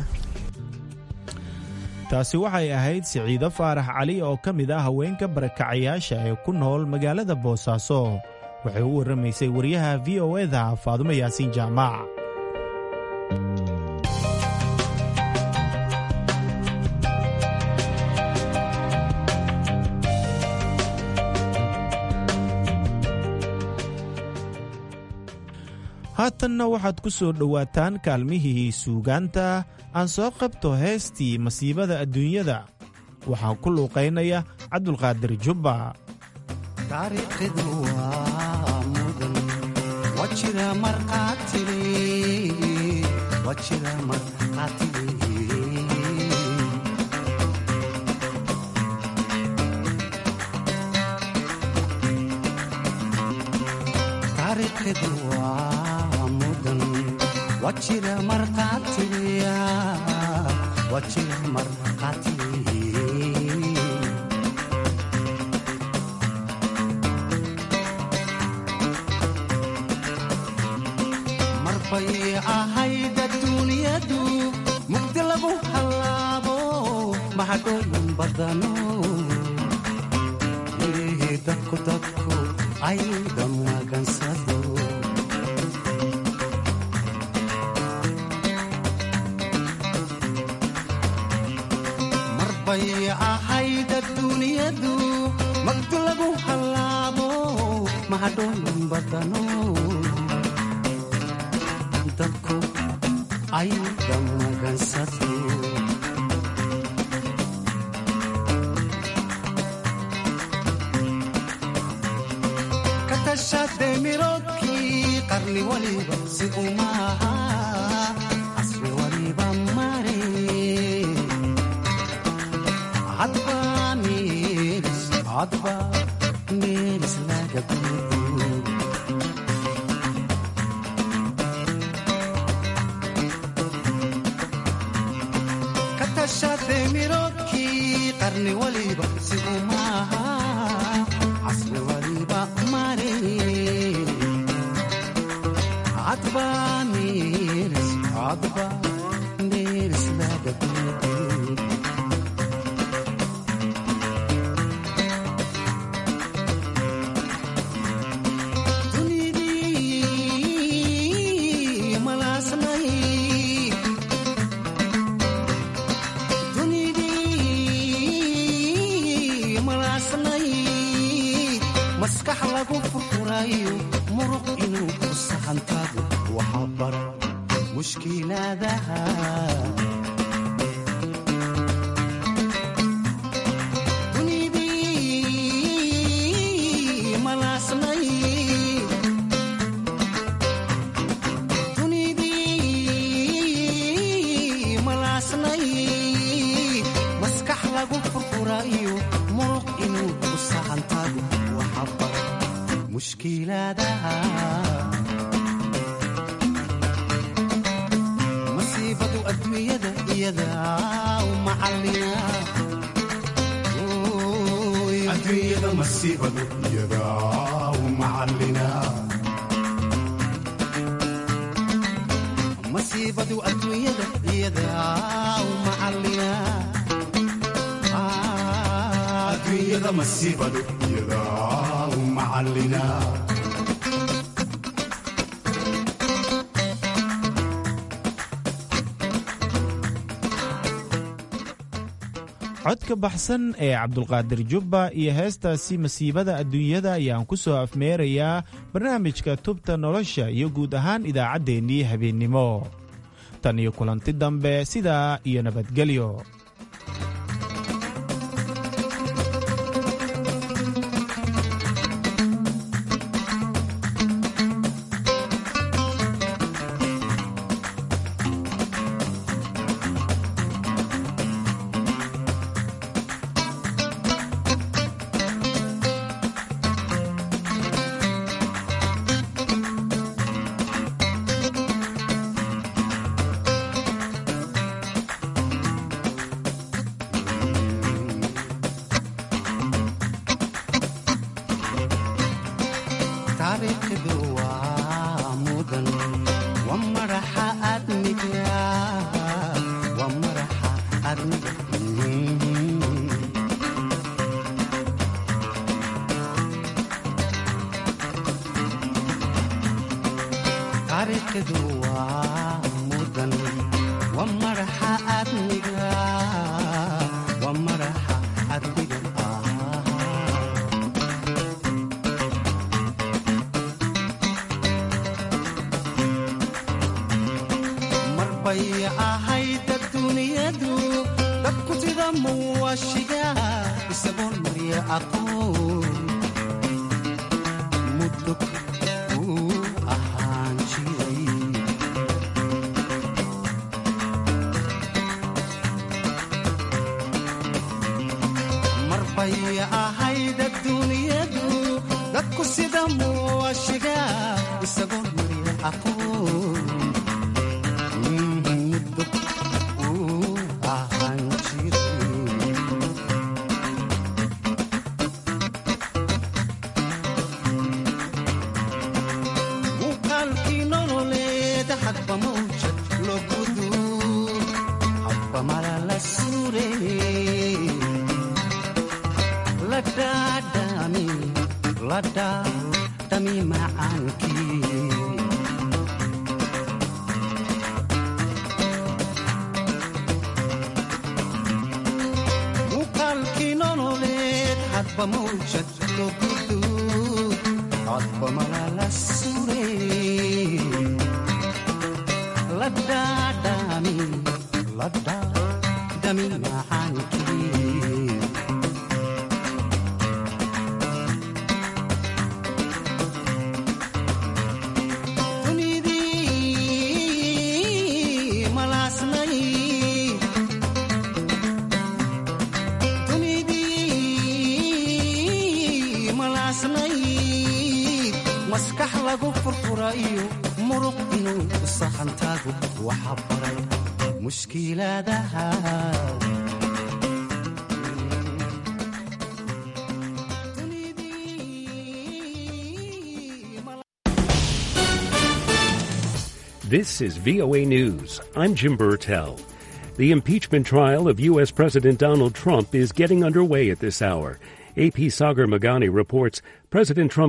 taasi waxay ahayd siciido faarax cali oo ka mid ah haweenka barakacayaasha ee ku nool magaalada boosaaso waxay u warramaysay wariyaha v o eda faadumo yaasiin jaamac haatanna waxaad ku soo dhowaataan kaalmihii suugaanta aan soo qabto heestii masiibada adduunyada waxaa ku luuqaynaya cabdulqaadir jubba taariikhdu waa mudan waa jira marqaatile waa jira marqaatile taariikhdu waa mudan waa jira marqaatile waa jira marqaatile marbay ahayd adduunyadu mugdi lagu hallaabo mahadhooyin badano mirihii dadku dadku ayda magansado marbay ahayd adduunyadu mugdi lagu hallaabo mahadhooyin badano dadku ayda magansado ka tashade miroodkii qarni waliba si umaaha casri waliba mare hadba meelis hadba meelis laga gudo miroodkii qarni waliba si umaaha casri waliba mare hadba meelis hadba meelis laga gudo dunidii malaasnay maskax lagu furfurayo muruq inuu ku saxantaado waxaa bara mushkilaadaha dunidii malaasnay dunidii malaasnay maskax lagu furfurayo muruq inuu ku saxantaado waxaa bara mushkilaadaha masiibadu adduunyada iyada u macallina adduunyada masiibadu iyada u macallina masiibadu adduunyada iyada u macallina adduunyada masiibadu iyada u macallina codka baxsan ee cabdulqaadir jubba iyo heestaasi masiibada adduunyada ayaan ku soo afmeerayaa barnaamijka tubta nolosha iyo guud ahaan idaacaddeenii habeennimo tan iyo kulanti dambe sidaa iyo nabadgelyo taariikhdu waa mudan waa madaxa adniga waa madaxa adniga taariikhdu waa mudan waa madaxa adniga waa madaxa adniga marbay ahayd adduunyadu dadku sida muwashiga isagoon marya aqoon mudug uu ahaan jiray marbay ahayd adduunyadu dadku sida muwashiga isagoon marya aqoon muuqaalkii nololeed hadba mawjad loo gudu hadba mala la suure la dhaadhami la dhaadhami macaankii muuqaalkii nololeed hadba mawjad loo gudu hadba mala la suure la dhaadhami la dhaadhami macaankii dunidii malaasnay dunidii malaasnayd maskax lagu furfurayo muruq inuu saxantaagu waxa baray mushkilaadaha This is VOA News. I'm Jim Burtell. The impeachment trial of U.S. President Donald Trump is getting underway at this hour. AP Sagar Magani reports President Trump